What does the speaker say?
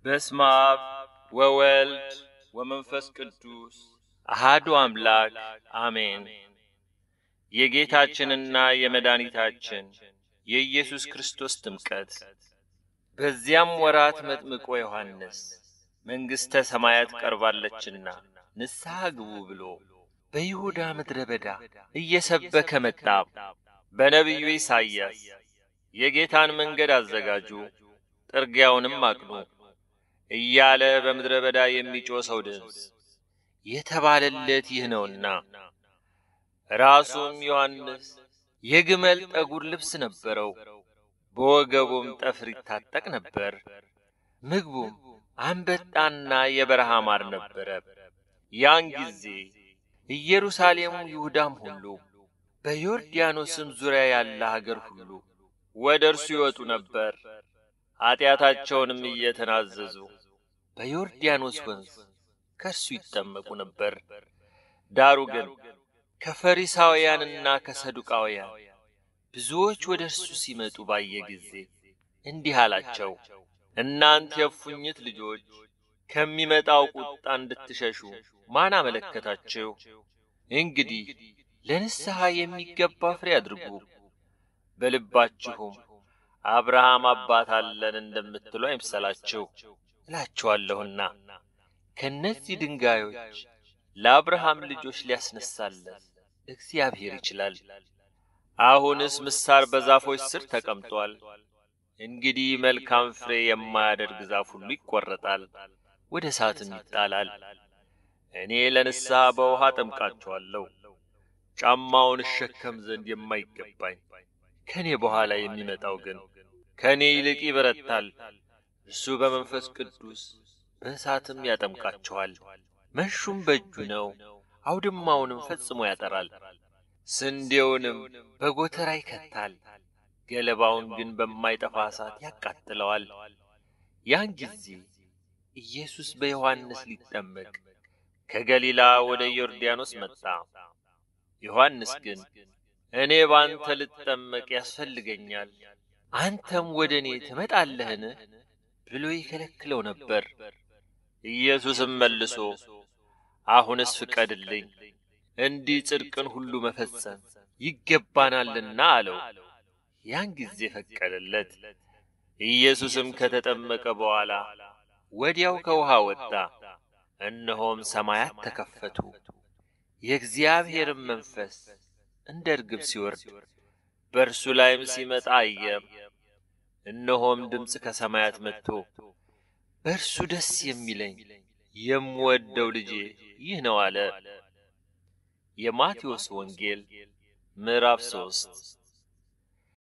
በስመ አብ ወወልድ ወመንፈስ ቅዱስ አሃዱ አምላክ አሜን። የጌታችንና የመድኃኒታችን የኢየሱስ ክርስቶስ ጥምቀት። በዚያም ወራት መጥምቆ ዮሐንስ መንግሥተ ሰማያት ቀርባለችና ንስሐ ግቡ ብሎ በይሁዳ ምድረ በዳ እየሰበከ መጣ። በነቢዩ ኢሳይያስ የጌታን መንገድ አዘጋጁ፣ ጥርጊያውንም አቅኑ እያለ በምድረ በዳ የሚጮህ ሰው ድምፅ የተባለለት ይህ ነውና። ራሱም ዮሐንስ የግመል ጠጉር ልብስ ነበረው፣ በወገቡም ጠፍር ይታጠቅ ነበር። ምግቡም አንበጣና የበረሃ ማር ነበረ። ያን ጊዜ ኢየሩሳሌም፣ ይሁዳም ሁሉ በዮርዳኖስም ዙሪያ ያለ አገር ሁሉ ወደ እርሱ ይወጡ ነበር። ኀጢአታቸውንም እየተናዘዙ በዮርዳኖስ ወንዝ ከእርሱ ይጠመቁ ነበር። ዳሩ ግን ከፈሪሳውያንና ከሰዱቃውያን ብዙዎች ወደ እርሱ ሲመጡ ባየ ጊዜ እንዲህ አላቸው፣ እናንተ የእፉኝት ልጆች ከሚመጣው ቁጣ እንድትሸሹ ማን አመለከታችሁ? እንግዲህ ለንስሐ የሚገባ ፍሬ አድርጉ። በልባችሁም አብርሃም አባት አለን እንደምትሉ አይምሰላችሁ እላችኋለሁና ከእነዚህ ድንጋዮች ለአብርሃም ልጆች ሊያስነሳለን እግዚአብሔር ይችላል። አሁንስ ምሳር በዛፎች ስር ተቀምጧል። እንግዲህ መልካም ፍሬ የማያደርግ ዛፍ ሁሉ ይቈረጣል፣ ወደ እሳትም ይጣላል። እኔ ለንስሐ በውሃ ጠምቃችኋለሁ። ጫማውን እሸከም ዘንድ የማይገባኝ ከእኔ በኋላ የሚመጣው ግን ከእኔ ይልቅ ይበረታል። እርሱ በመንፈስ ቅዱስ በእሳትም ያጠምቃችኋል። መንሹም በእጁ ነው፣ አውድማውንም ፈጽሞ ያጠራል፣ ስንዴውንም በጎተራ ይከታል፣ ገለባውን ግን በማይጠፋ እሳት ያቃጥለዋል። ያን ጊዜ ኢየሱስ በዮሐንስ ሊጠመቅ ከገሊላ ወደ ዮርዳኖስ መጣ። ዮሐንስ ግን እኔ ባንተ ልጠመቅ ያስፈልገኛል፣ አንተም ወደ እኔ ትመጣለህን? ብሎ ይከለክለው ነበር። ኢየሱስም መልሶ አሁንስ ፍቀድልኝ፣ እንዲህ ጽድቅን ሁሉ መፈጸም ይገባናልና አለው። ያን ጊዜ ፈቀደለት። ኢየሱስም ከተጠመቀ በኋላ ወዲያው ከውሃ ወጣ። እነሆም ሰማያት ተከፈቱ፣ የእግዚአብሔርም መንፈስ እንደ ርግብ ሲወርድ በእርሱ ላይም ሲመጣ አየ። እነሆም ድምፅ ከሰማያት መጥቶ በእርሱ ደስ የሚለኝ የምወደው ልጄ ይህ ነው አለ። የማቴዎስ ወንጌል ምዕራፍ ሶስት